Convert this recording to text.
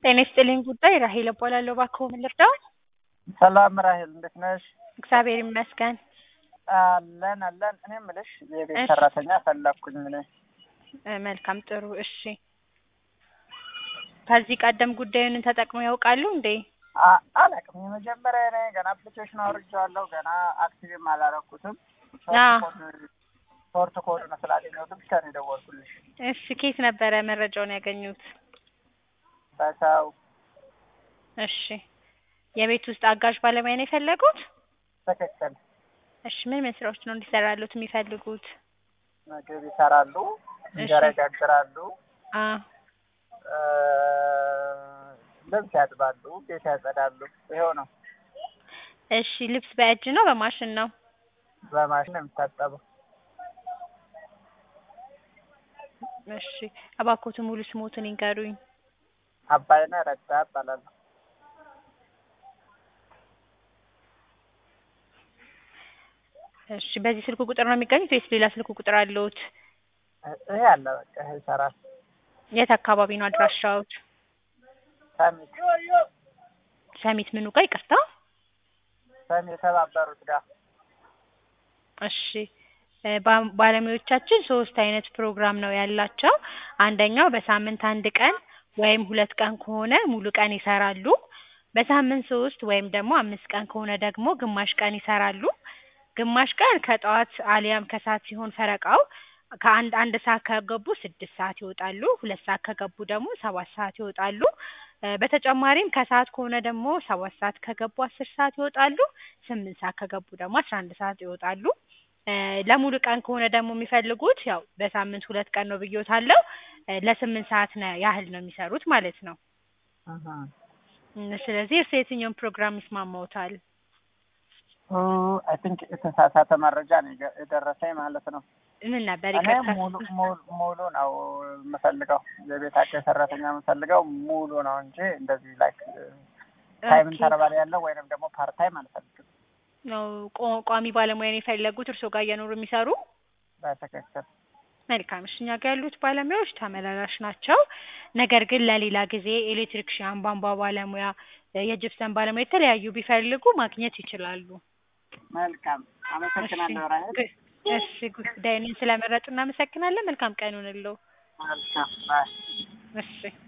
ጤና ይስጥልኝ ጉዳይ ራሄል እባላለሁ። እባክዎ ምን ልርዳው? ሰላም ራሄል እንዴት ነሽ? እግዚአብሔር ይመስገን። አለን አለን። እኔ የምልሽ የቤት እሺ። ሰራተኛ ፈለኩኝ እኔ። እ፣ መልካም ጥሩ። እሺ፣ ከዚህ ቀደም ጉዳዩን ተጠቅመው ያውቃሉ እንዴ? አ- አላውቅም። የመጀመሪያ እኔ ገና አፕሊኬሽን አውርጄዋለሁ። ገና አክቲቭም አላረኩትም። አዎ። ሾርት ኮድ ነው ስላገኘሁት ብቻ ነው የደወልኩልሽ። እሺ፣ ኬት ነበረ መረጃውን ያገኙት? በሰው እሺ፣ የቤት ውስጥ አጋዥ ባለሙያ ነው የፈለጉት? ትክክል። እሺ፣ ምን ምን ስራዎች ነው እንዲሰራሉት የሚፈልጉት? ምግብ ይሰራሉ፣ እንጀራ እሺ። ይጋግራሉ፣ አ እ፣ ልብስ ያጥባሉ፣ ቤት ያጸዳሉ። ይኸው ነው። እሺ፣ ልብስ በእጅ ነው በማሽን ነው? በማሽን ነው የሚታጠበው። እሺ፣ እባክዎት ሙሉ ስሞትን ይንገሩኝ። አባይነህ ረዳ እባላለሁ። እሺ፣ በዚህ ስልክ ቁጥር ነው የሚገኙት ወይስ ሌላ ስልክ ቁጥር አለዎት? ይሄ አለ በቃ ይሄ ይሰራል። የት አካባቢ ነው አድራሻዎት? ሰሚት ሰሚት ምኑ ጋር ይቅርታ? ሰሚት የተባበሩት ጋር እሺ እ፣ ባ- ባለሙያዎቻችን ሶስት አይነት ፕሮግራም ነው ያላቸው። አንደኛው በሳምንት አንድ ቀን ወይም ሁለት ቀን ከሆነ ሙሉ ቀን ይሰራሉ። በሳምንት ሶስት ወይም ደግሞ አምስት ቀን ከሆነ ደግሞ ግማሽ ቀን ይሰራሉ። ግማሽ ቀን ከጠዋት አሊያም ከሰዓት ሲሆን ፈረቃው ከአንድ አንድ ሰዓት ከገቡ ስድስት ሰዓት ይወጣሉ። ሁለት ሰዓት ከገቡ ደግሞ ሰባት ሰዓት ይወጣሉ። እ፣ በተጨማሪም ከሰዓት ከሆነ ደግሞ ሰባት ሰዓት ከገቡ አስር ሰዓት ይወጣሉ። ስምንት ሰዓት ከገቡ ደግሞ አስራ አንድ ሰዓት ይወጣሉ። እ፣ ለሙሉ ቀን ከሆነ ደግሞ የሚፈልጉት ያው በሳምንት ሁለት ቀን ነው ብዬዎታለሁ። እ፣ ለስምንት ሰዓት ነው ያህል ነው የሚሰሩት ማለት ነው። እህ። እም፣ ስለዚህ እርስ የትኛውን ፕሮግራም ይስማማዎታል? አይ ቲንክ የተሳሳተ መረጃ ነው የገ- የደረሰኝ ማለት ነው። ምን ነበር እኔ ይቅርታ? ሙሉ ሙሉ ሙሉ ነው የምፈልገው። የቤት አጋዥ ሰራተኛ የምፈልገው ሙሉ ነው እንጂ እንደዚህ ላይክ ታይም ኦኬ። ኢንተርቫል ያለው ወይንም ደግሞ ፓርት ታይም አልፈልግም። ነው ቋ- ቋሚ ባለሙያ ነው የፈለጉት እርስዎ ጋር እየኖሩ የሚሰሩ? በትክክል መልካም እሺ፣ እኛ ጋር ያሉት ባለሙያዎች ተመላላሽ ናቸው። ነገር ግን ለሌላ ጊዜ ኤሌክትሪክሽያን፣ ቧንቧ ባለሙያ፣ እ፣ የጅፕሰን ባለሙያ የተለያዩ ቢፈልጉ ማግኘት ይችላሉ። መልካም አመሰግናለሁ ራሄል። እሺ፣ እሺ ጉዳዩን ስለመረጡ እናመሰግናለን። መልካም ቀን ይሁንልዎ። መልካም ባይ እሺ